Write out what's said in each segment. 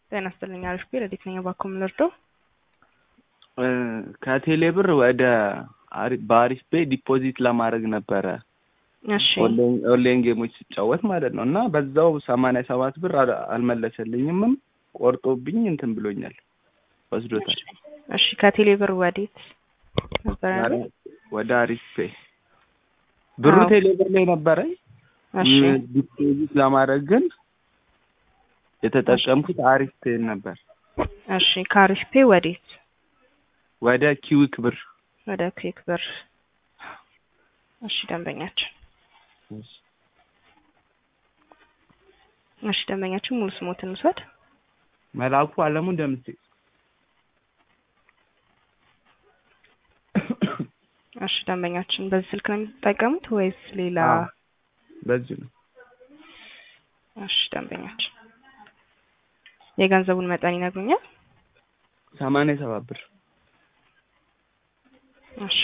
ጤና ይስጥልኝ። አሪፍ ቤ ረዲት ነኝ። እባክዎ ምን ልርዳው? ከቴሌ ብር ወደ አሪ- በአሪፍ ቤ ዲፖዚት ለማድረግ ነበረ እሺ ኦንላይን ኦንላይን ጌሞች ስጫወት ማለት ነው። እና በዛው ሰማንያ ሰባት ብር አል- አልመለሰልኝምም ቆርጦብኝ እንትን ብሎኛል ወስዶታል። እሺ ከቴሌ ብር ወዴት ነበር ያለው? ወደ አሪፍ ቤ ብሩ አዎ። ቴሌ ብር ላይ ነበረኝ። እሺ ም- ዲፖዚት ለማድረግ ግን የተጠቀምኩት አሪፍ ፔን ነበር። እሺ ከአሪፍ ፔ ወዴት? ወደ ኪዊክ ብር ወደ ኩዊክ ብር። እሺ ደንበኛችን እሺ ደንበኛችን ሙሉ ስሞትን እንውሰድ። መላኩ አለሙ እንደምት እሺ ደንበኛችን በዚህ ስልክ ነው የሚጠቀሙት ወይስ ሌላ? አዎ። በዚህ ነው እሺ ደንበኛችን የገንዘቡን መጠን ይነግሩኛል? ሰማንያ ሰባት ብር እሺ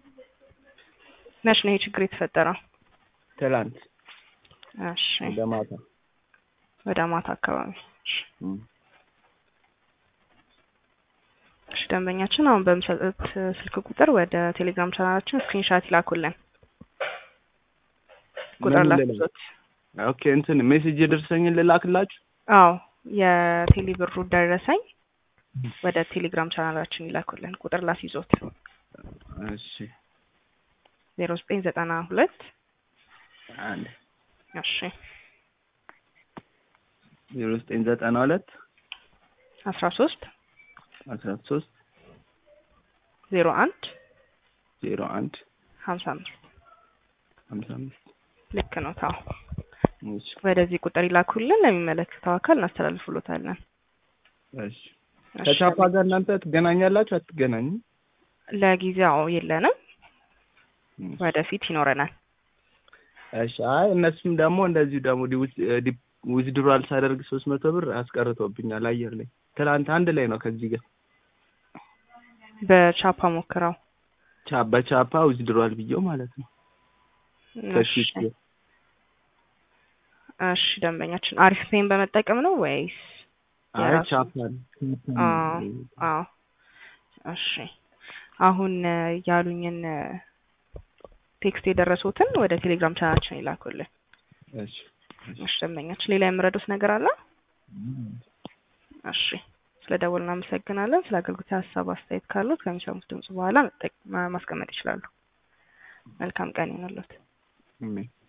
መች ነው ይሄ ችግር የተፈጠረው? ትላንት እሺ ወደ ማታ ወደ ማታ አካባቢ። እሺ እም። እሺ ደንበኛችን አሁን በምሰጡት ስልክ ቁጥር ወደ ቴሌግራም ቻናላችን ስክሪንሻት ይላኩልን። ቁጥር ምን ልላክ? ላኩት። ኦኬ እንትን ሜሴጅ የደረሰኝን ልላክላችሁ። አዎ የቴሌ ብሩ ደረሰኝ ወደ ቴሌግራም ቻናላችን ይላኩልን። ቁጥር ላስይዞት እሺ ዜሮ ዘጠኝ ዘጠና ሁለት አንድ እሺ ዜሮ ዘጠኝ ዘጠና ሁለት አስራ ሶስት አስራ ሶስት ዜሮ አንድ ዜሮ አንድ ሀምሳ አምስት ሀምሳ አምስት ልክ ነው። ታው እሺ ወደዚህ ቁጥር ይላኩልን። ለሚመለከተው አካል እናስተላልፍሎታለን። እሺ እሺ፣ ከቻፓ ጋር እናንተ ትገናኛላችሁ አትገናኙም? ለጊዜው የለንም፣ እም። ወደፊት ይኖረናል። እሺ አይ እነሱም ደግሞ እንደዚሁ ደግሞ ዊዝድሮዋል ሳደርግ ሶስት መቶ ብር አስቀርቶብኛል አየር ላይ ትናንት አንድ ላይ ነው ከዚህ ጋር በቻፓ ሞክረው። ቻ በቻፓ ዊዝድሮዋል ብዬው ማለት ነው እሺ ከፊት እሺ፣ ደንበኛችን አሪፍ ፔን በመጠቀም ነው ወይስ? አይ የራሱ- ቻፓ አዎ አዎ። እሺ አሁን እ፣ ያሉኝን እ፣ ቴክስት የደረሱትን ወደ ቴሌግራም ቻናላችን ይላኩልን። እሺ እሺ ደንበኛችን ሌላ የምረዱት ነገር አለ? እሺ ስለ ደወል እናመሰግናለን። ስለ አገልግሎት ሀሳብ አስተያየት ካሉት ከሚሰሙት ድምጽ በኋላ መጠቅ- ማ- ማስቀመጥ ይችላሉ። መልካም ቀን ይሁንልዎት። አሜን